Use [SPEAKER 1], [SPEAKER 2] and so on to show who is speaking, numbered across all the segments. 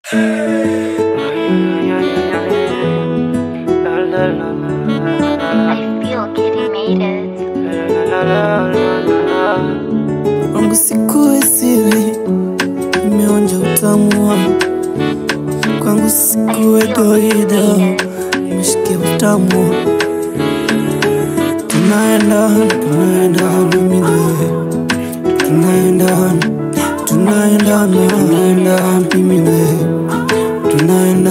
[SPEAKER 1] I feel Kitty made it.
[SPEAKER 2] Kwangu sikuwe siri, nimeonja utamu wa kwangu sikuwe doida, nimeshikia utamu tunaenda tunaenda mimi na wewe. tunaenda tunaenda tunaenda mimi na wewe. tunaenda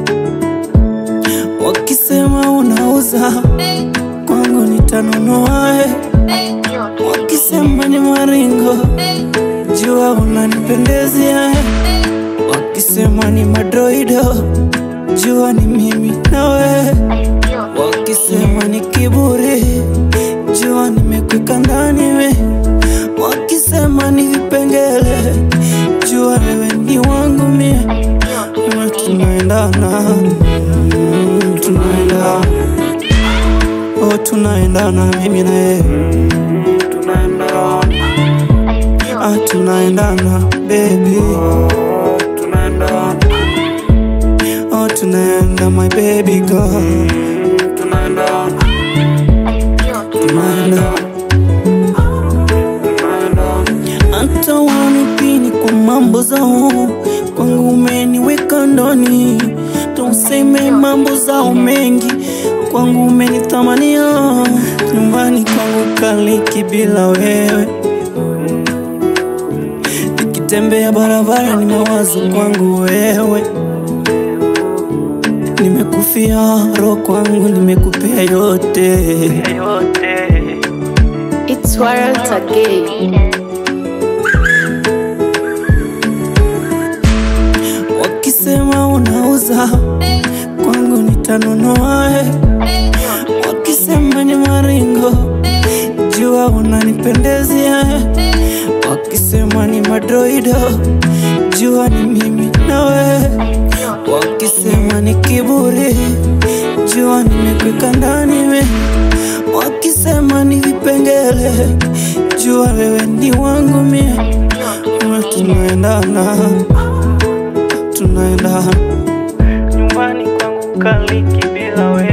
[SPEAKER 2] wakisema unauza kwangu nitanunua eh.
[SPEAKER 1] I feel Kitty
[SPEAKER 2] Wakisema ni maringo, jua unanipendezea. Wakisema ni madroido, jua ni mimi nawe.
[SPEAKER 1] I feel
[SPEAKER 2] Wakisema ni kiburi, jua nimekweka ndani we. Wakisema ni vipengele, jua wewe ni wangu mie.
[SPEAKER 1] I feel
[SPEAKER 2] Na Tunaendana, mm, tunaendana, oh tunaendana mimi na yeye, tunaendana.
[SPEAKER 1] I feel
[SPEAKER 2] Ah, tunaendana baby tunaendana oh tunaenda my baby girl tunaendana
[SPEAKER 1] I feel
[SPEAKER 2] tunaenda hata wanipini kwa mambo zao kwangu umeniweka ndani tuseme mambo zao mengi kwangu umenitamania nyumbani kwangu kaliki bila wewe nikitembea barabara ni mawazo kwangu wewe nimekufia roho kwangu nimekupea yote
[SPEAKER 3] It's Warren Tagay.
[SPEAKER 1] made it.
[SPEAKER 2] wakisema unauza kwangu nitanunua eh. wakisema ni maringo jua unanipendezea eh. wakisema ni madroido jua ni mimi nawe wakisema ni kiburi jua nimekweka ndani we wakisema ni vipengele jua wewe ni wangu mie Na tunaendana tunaendana nyumbani kwangu kaliki bila wewe